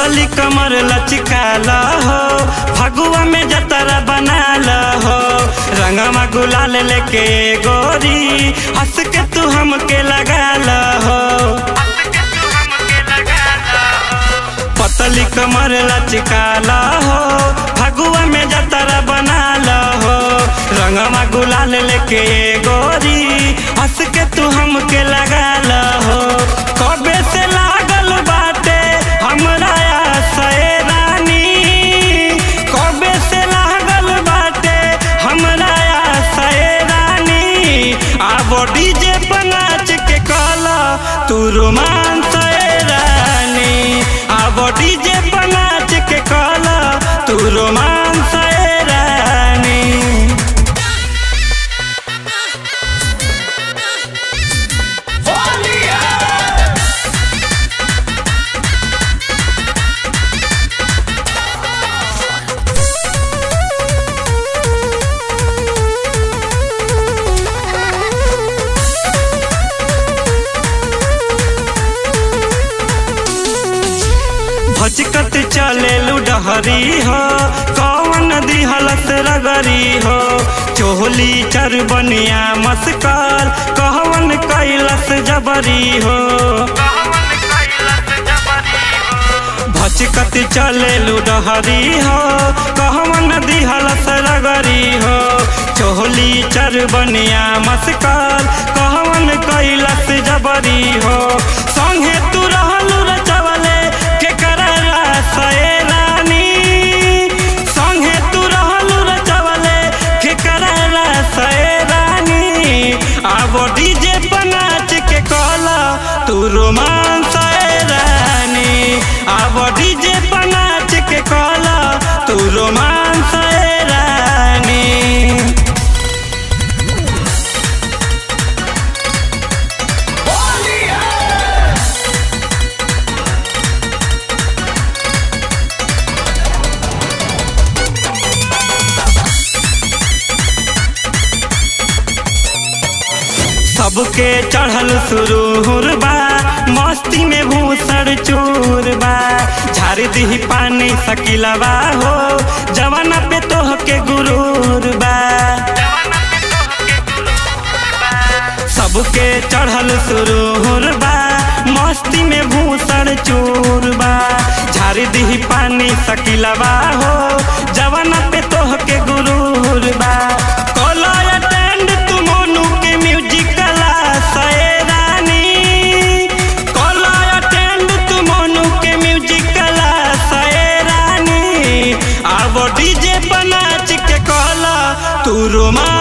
पतली कमर लचकाल हो फगुआ में जतरा बनाल हो रंगमा गुलाल लेके गोरी हंस के तू हमके लगाल हो पतली कमर लचकाल हो फगुआ में जतरा बनाल हो रंगमा गुलाल लेके गोरी हंस के तू हमके लगाल हो कबे से लागल बाटे हमरा आशय रानी कबे से लागल बाटे हमरा आशय रानी आबो डीजे पर नाच के कहला तू रोमांस रानी आबो डीजे पर नाच के कहला तू रोमांस रानी भचकत चले लुडहरी हो कौन दिहलस रगरी हो चोहली चरबनिया मस्कर कहवन कैलस जबरी हो भचकत चले लुडहरी हो कहवन दिहलस रगरी हो चोहली चरबनिया मस्कर कहवन कैलस जबरी हो संगे तू रहलू रचवले के करला सए रानी संगे तू रहलू रचवले के करला सए रानी आबो डीजे पर नाच के कहला तू रोमांस रानी आबो डीजे पर नाच के कहला तू रोमांस रानी सबके चढ़ल सुरूर बा मस्ती में भूसड़ चूर बा झाड़ दी पानी सकिलवा हो जवाना पे तोह के गुरूर बा सबके चढ़ल सुरूर बा मस्ती में भूसड़ चूर बा झाड़ दी पानी सकिलवा हो जवाना पे तोह के गुरूर बा कला अटेंड तू मोनू के म्यूजिक क्लास ए रानी कला अटेंड तू मोनू के म्यूजिक क्लास ए रानी आबो डीजे पर नाच के कहला तू रोमा